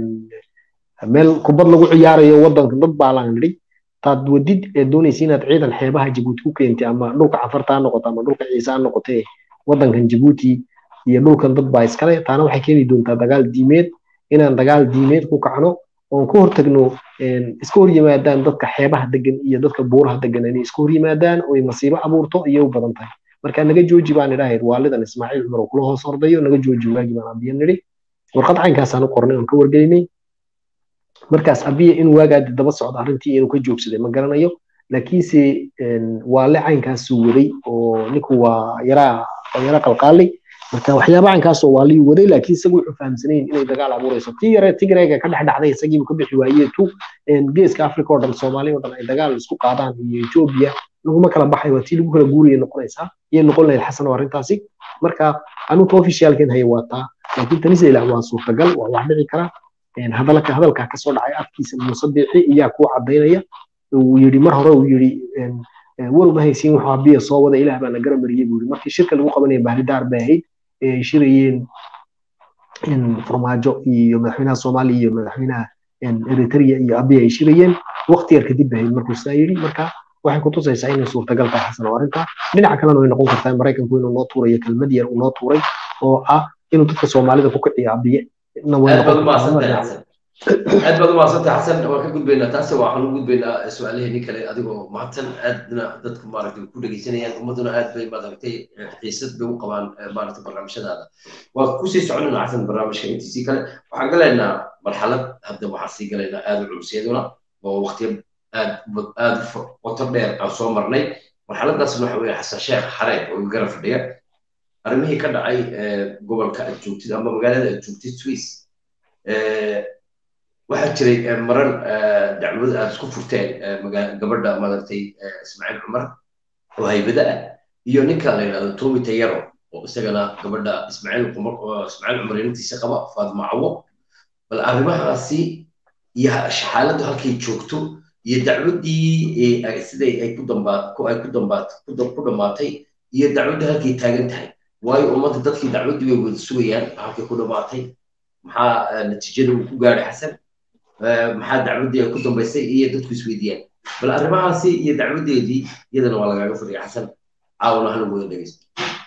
meel kubad lagu ciyaarayo waddanka dad baalaan idhi taad wadid ee doonaysa inaad ciidan xeebaha jabuuti ku keentay ama dhulka cafarta ha noqoto ama dhulka ciise ha noqotee waddankan jabuuti iyo dhulkan dad baa iskale taana waxay keeni doontaa dagaal diimeed inaan dagaal diimeed ku kacno oon ka hortagno iska hor yimaadaan dadka xeebaha degan iyo dadka buuraha degan inay iska hor yimaadaan oy masiibo abuurto iyo u badan tahay marka naga jooji baan idhahayd waalidan ismaaciil cumar oo kula hoos ordayo naga jooji waagii baan abiye nidhi warqad caynkaasaan u qornay oon ka wargelinay markaas abiye in waagaadi daba socdo arrintii inuu ka joogsaday ma garanayo laakiinse waale caynkaasuu waday oo ninku waa yaraa yara qalqaalay marka waxyaaba caynkaasoo waa lii waday laakiin isagu wuxuu fahamsanayn inay dagaal abuurayso tii yare tigrayga ka dhex dhacday isagiibu ka bixi waayee tu geeska africa oo dhan soomaaliya oo dhan ay dagaal isku qaadaan iyo etoobiya laguma kala baxay waa tii lagu kala guuraya noqonaysaa iyay noqon lahayd xasan oo arrintaasi marka anugu officialkan haya waa taa laakiin tanise ilaah waa suurtagal waa wax dhici kara hadalka hadalkaa kasoo dhacay afkiisa muuse biixi iyaa kuu cadaynaya uu yidhi mar hore uu yidhi war ma haysiin wuxuu abiya soo wada ilaah baa na gara mariyey buu yidhi markii shirka lagu qabanaya bahridaar bay ahayd ay shirayeen farmaajo iyo madaxweynaha soomaaliya iyo madaxweynaha eritrea iyo abiya ay shirayeen waqti yar kadib bay ahayd markuu sidaa yidhi marka waxay kutusaysaa inay suurtagal tahay xasan oo arrinta dhinaca kalena way noqon kartaa maraykanku inuu noo tuurayo kelmad yar uu noo tuuray oo ah inuu dadka soomaalida ku kiciyo abiye aad baad umahadsantahay xasan aad baad umahadsantahay xasan waan ka gudbaynaa taasi waxaan u gudbaynaa su-aalaheenii kale adigoo mahadsan aadna dadku maaragtay ku dhegeysanayaan ummaduna aad bay maaragtay xiisad bay u qabaan maaragtay barnaamijyadaada waa kusii soconayna xasan barnaamijka intiisii kale waxaan galaynaa marxalad hadda waxaan sii galaynaa aad u culsiyaduna oo waqtiyo aad aad qoto dheer aan soo marnay marxaladaasna waxa weeye xasan sheekh xareed oo garab fadhiya arrimihii ka dhacay gobolka aad joogtid ama magaalada aad joogtid swiss waxaa jiray maran dacwad aad isku furteen gabadha maaragtay ismaaciil cumar oo haybada ah iyo ninka la yidhahdo tomi tayaro oo isagana gabadha ismaaciil cumar ismaaciil cumar inantiisa qaba faadma cawo bal arrimahaasi iyo xaaladdu halkay joogto iyo dacwaddii siday ay ku dambaat ay ku dambaat ku dhammaatay iyo dacwadda halkay taagan tahay waayo ummadda dadkii dacwaddii way wada sugayaan halkay ku dhammaatay maxaa natiijada uu ku gaadhay xasan maxaa dacwaddii ay ku dambaysay iyo dadku isweydiiyaan bal arrimahaasi iyo dacwaddeedii iyadana waa lagaaga fadhiya xasan caawna hal wada dhegeysto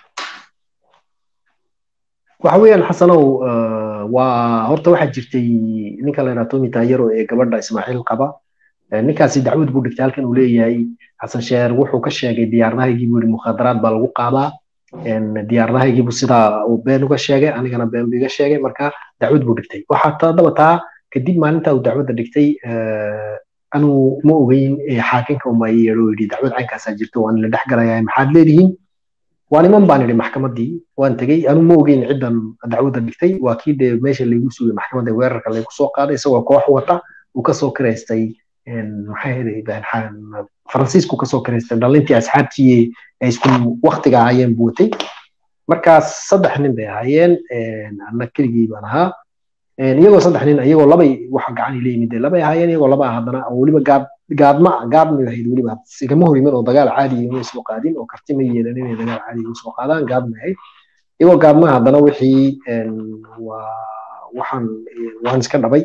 waxa weeyaan xasanow waa horta waxaa jirtay ninka la yidhaha tomi taayaro ee gabadha ismaaciil qaba ninkaasi dacwad buu dhigtay halkan uu leeyahay xasan sheer wuxuu ka sheegay diyaaradahaygii buu yidhi mukhaadaraad baa lagu qaadaa diyaaradahaygii sidaa uu been uga sheegay anigana been buu iga sheegay marka dacwad buu dhigtay waxaa tadaba taa kadib maalinta uu dacwadda dhigtay anuu ma ogeyn xaakinka uma yeedho yidhi dacwad caynkaasaa jirto waan la dhex galayaa maxaad leedihiin waa niman baan idhi maxkamaddii waan tegey anu ma ogeyn ciddan dacwadda dhigtay waa kii dee meesha laygu sugay maxkamadda weerarka laygu soo qaaday isagoo koox wata uu kasoo kiraystay maxay ahayd faransiisku kasoo kiraystay dhalintii asxaabtii ay isku waktiga ahaayeen buu watay markaas saddex nin bay ahaayeen anna keligii baan ahaa iyagoo saddex nin iyagoo labay waxa gacan ila yimid labay ahaayeen iyagoo laba haddana oo weliba gaad gaadma gaadmay ahayd weliba igama hor yimin oo dagaal caadi uma soo qaadin oo karti ma yeelan inay dagaal caadi u soo qaadaan gaadmay ahayd iyagoo gaadma haddana wixii waa waxaan waan iska dhabay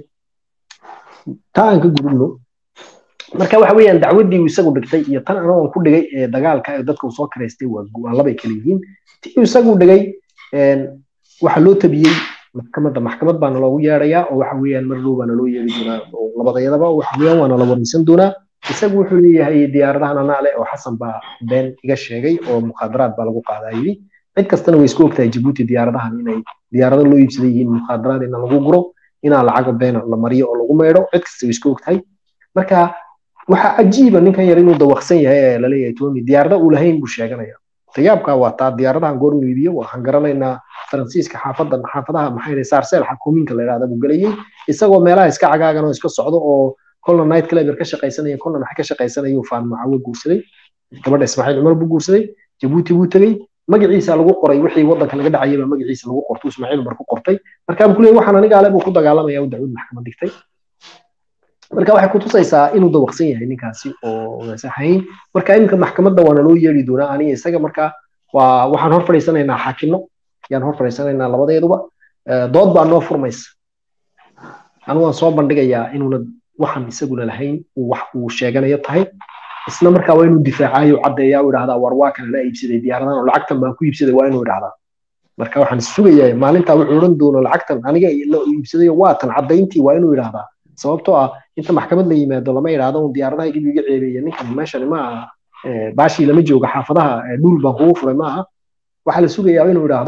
taa aan ka gudubno marka waxa weeyaan dacwaddii uu isagu dhigtay iyo tan anagoon ku dhigay ee dagaalka ee dadka uu soo karaystay waa labay kala yihiin ti uu isagu dhigay waxaa loo tabiyey maxkamadda maxkamad baana loogu yeedhayaa oo waxa weeyaan mar dhow baana loo yeeri doonaa oo labadayadaba waxa weeyaan waana la waraysan doonaa isagu wuxuu leeyahay diyaaradahan anaa leh oo xasan baa been iga sheegay oo mukhaadaraad baa lagu qaadaa yidhi cid kastana way isku ogtahay jabuuti diyaaradahan inay diyaarado loo iibsaday yihiin mukhaadaraad ina lagu guro inaa lacaga beena la mariyo oo lagu meydho cid kasta way isku ogtahay marka waxaa cajiiba ninkan yar inuu dawaqsan yahay ee laleeyahay tony diyaarada uu lahayn buu sheeganaya tayaabka waa taa diyaaradahan goor iibiyo waxaan garanaynaa faransiiska xaafadan xaafadaha maxay saarseel xakuuminka la yidhahda buu gelayay isagoo meelaha iska cagaagan oo iska socdo oo kolna night club ka shaqaysanaya kolna maxay ka shaqaysanayuu faan macawe guursaday gabadha ismaaciil cumar buu guursaday jabuuti buu tegey magaciisa lagu qoray wixii wadanka laga dhacayay baa magaciisa lagu qortay ismaaciil cumar ku qortay markaa buu kuleeyay waxaan aniga ale buu ku dagaalamaya u dacwad maxkamad dhigtay marka waxay kutusaysaa inuu dawaqsan yahay ninkaasi oo saxayn marka iminka maxkamadda waana loo yeeri doonaa aniga isaga marka waa waxaan hor fadhiisanaynaa xaakino yaan hor fadhiisanaynaa labadeeduba dood baa noo furmaysa anu waan soo bandhigayaa inuuna waxaan isaguna lahayn wax uu sheeganayo tahay isla markaa waa inuu difaacayo caddeeyaa u idhahdaa war waa kana la iibsaday diyaaradahan oo lacagtan baan ku iibsaday waa inuu idhahdaa marka waxaan sugayaa maalintaa wuxuu odhan doono lacagtan aniga la iibsaday waa tan caddayntii waa inuu idhahdaa sababtoo ah inta maxkamad la yimaado lama idhaahdo un diyaaradaha gib iga ceebeeya ninkan meeshani ma aha baashii lama joogo xaafadaha dhul baan kugu furay ma aha waxaa la sugayaa inuu idhaahdo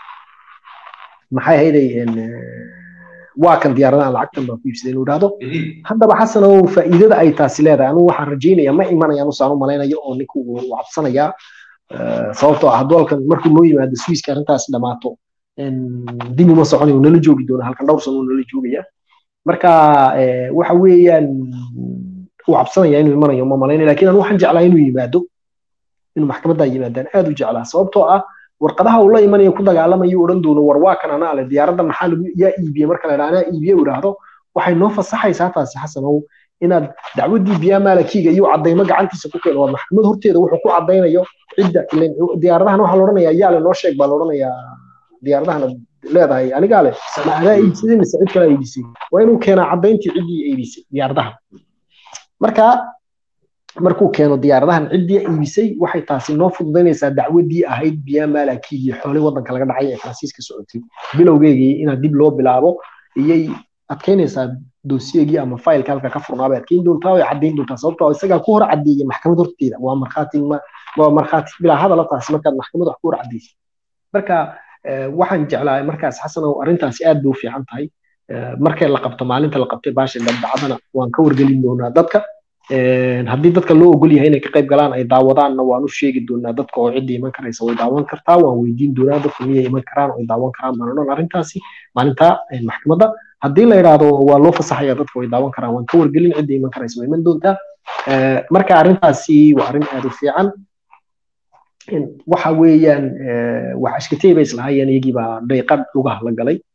maxay hayday waa kan diyaaradahan lacagtan baan ku iibsaday inuu idhaahdo haddaba xasan oo faa'iidada ay taasi leedahay anugu waxaan rajaynaya ma imanayaan usaan u malaynayo oo ninku uu cabsanayaa sababtoo ah hadduu halkan markuu noo yimaado swiiska arrintaas dhamaato dib uma soconayo nala joogi doona halkan dhowr sano nala joogaya marka waxa weeyaan uu cabsanaya inuu imanayo ma malaynaya lakin anu waxaan jeclaa inuu yimaado inuu maxkamaddaa yimaadaan aad u jeclaa sababtoo ah warqadaha uu la imanayo ku dagaalamayo odhan doono war waa kan anaa leh diyaaradda maxaa lagu yaa iibiye marka la anaa iibiye u idhaahdo waxay noo fasaxaysaa taasi xasanow inaad dacwaddii biyaa maalakiiga iyo caddaymo gacantiisa ku keeno waa maxkamad horteeda wuxuu ku caddaynayo cidda diyaaradahan waxaa la odhanayaa yaale noo sheeg baa la odhanayaa diyaaradahana leedahay anigaa leh ma adaa iibsaday mise cid kale iibisay waa inuu keenaa caddayntii ciddii iibisay diyaaradaha marka markuu keeno diyaaradahan ciddii iibisay waxay taasi noo fududaynaysaa dacwaddii ahayd biyaa maalakii iyo xoolay waddanka laga dhacay ee faransiiska socotay bilowgeygii inaad dib loo bilaabo iyay adkaynaysaa doosiyegii ama faylka halka ka furnaa bay adkayn doontaa way caddayn doontaa sababtoo isagaa ku hor caddeeyay maxkamad horteeda waa markhaati waa markhaati bilaa hadala taasi markaad maxkamad wax ku hor caddaysay marka waxaan jeclaa markaas xasanow arrintaasi aad bay u fiican tahay markay la qabto maalinta la qabtay baasha dabdacadana waan ka wargelin doonaa dadka haddii dadka loo ogol yahay inay ka qayb galaan ay daawadaanna waan u sheegi doonaa dadka oo ciddii iman karaysa way daawan kartaa waan weydiin doonaa dadka miyay iman karaan oo ay daawan karaan baan odhan arrintaasi maalinta maxkamadda haddii la yidhaahdo waa loo fasaxaya dadka way daawan karaan waan ka wargelin ciddii iman karaysa way iman doontaa marka arrintaasi waa arrin aad u fiican waxa weeyaan wax ashkatey bay islahaayeen iyagii baa dayqad lugaha la galay